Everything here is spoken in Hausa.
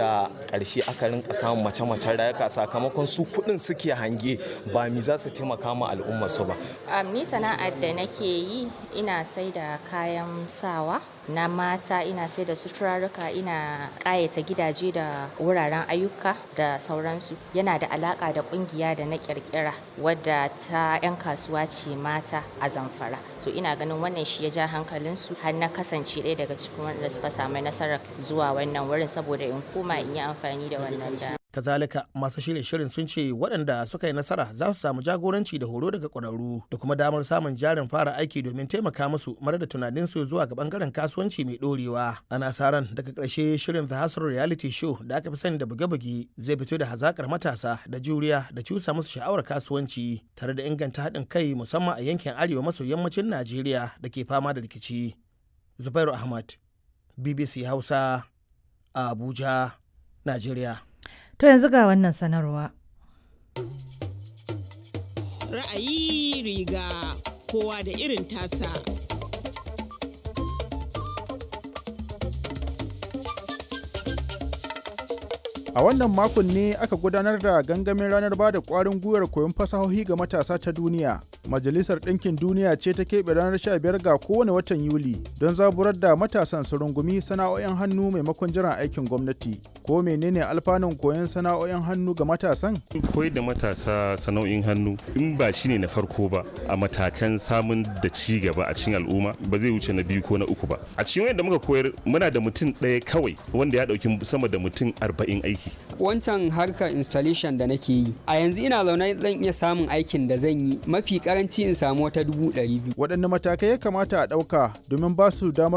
wanda ƙarshe aka rinka samun mace-macen rayuka sakamakon su kuɗin suke hange ba mi za su taimaka ma al'umma su ba. Um, ni sana'ar da nake yi ina sai da kayan sawa na mata ina sai da suturarruka ina ƙayata gidaje da wuraren ayyuka da sauransu yana da alaƙa da ƙungiya da na ƙirƙira wadda ta 'yan kasuwa ce mata a zamfara to ina ganin wannan shi ya ja hankalinsu har na kasance ɗaya daga cikin wanda suka samu nasarar zuwa wannan wurin saboda in koma in yi amfani da wannan da kazalika masu shirye shirin sun ce waɗanda suka yi nasara za su samu jagoranci da horo daga ƙwararru da kuma damar samun jarin fara aiki domin taimaka musu mara da tunaninsu zuwa ga ɓangaren kasuwanci mai ɗorewa ana sa ran daga ƙarshe shirin the hustle reality show da aka fi sani da buge-buge zai fito da hazakar matasa da juriya da cusa musu sha'awar kasuwanci tare da inganta haɗin kai musamman a yankin arewa maso yammacin najeriya da ke fama da rikici zubairu ahmad bbc hausa abuja najeriya To yanzu ga wannan sanarwa. Ra'ayi riga kowa da irin tasa. A wannan makon ne aka gudanar da gangamin ranar ba da ƙwarin gwiwar koyon fasahohi ga matasa ta duniya. Majalisar Ɗinkin Duniya ce ta keɓe ranar 15 ga kowane watan Yuli don zaburar da matasan su rungumi sana'o'in hannu maimakon jiran aikin gwamnati. Ko menene alfanun koyon sana'o'in hannu ga matasan? Koyar da matasa sana'o'in hannu in ba shi ne na farko ba a matakan samun da ci gaba a cikin al'umma ba zai wuce na biyu ko na uku ba. A cikin wanda muka koyar muna da mutum ɗaya kawai wanda ya ɗauki sama da mutum arba'in aiki. Wancan harkar installation da nake yi a yanzu ina zaune zan iya samun aikin da zan yi mafi karanci in samu wata dubu ɗari biyu. Waɗanne matakai ya kamata a ɗauka domin ba su damar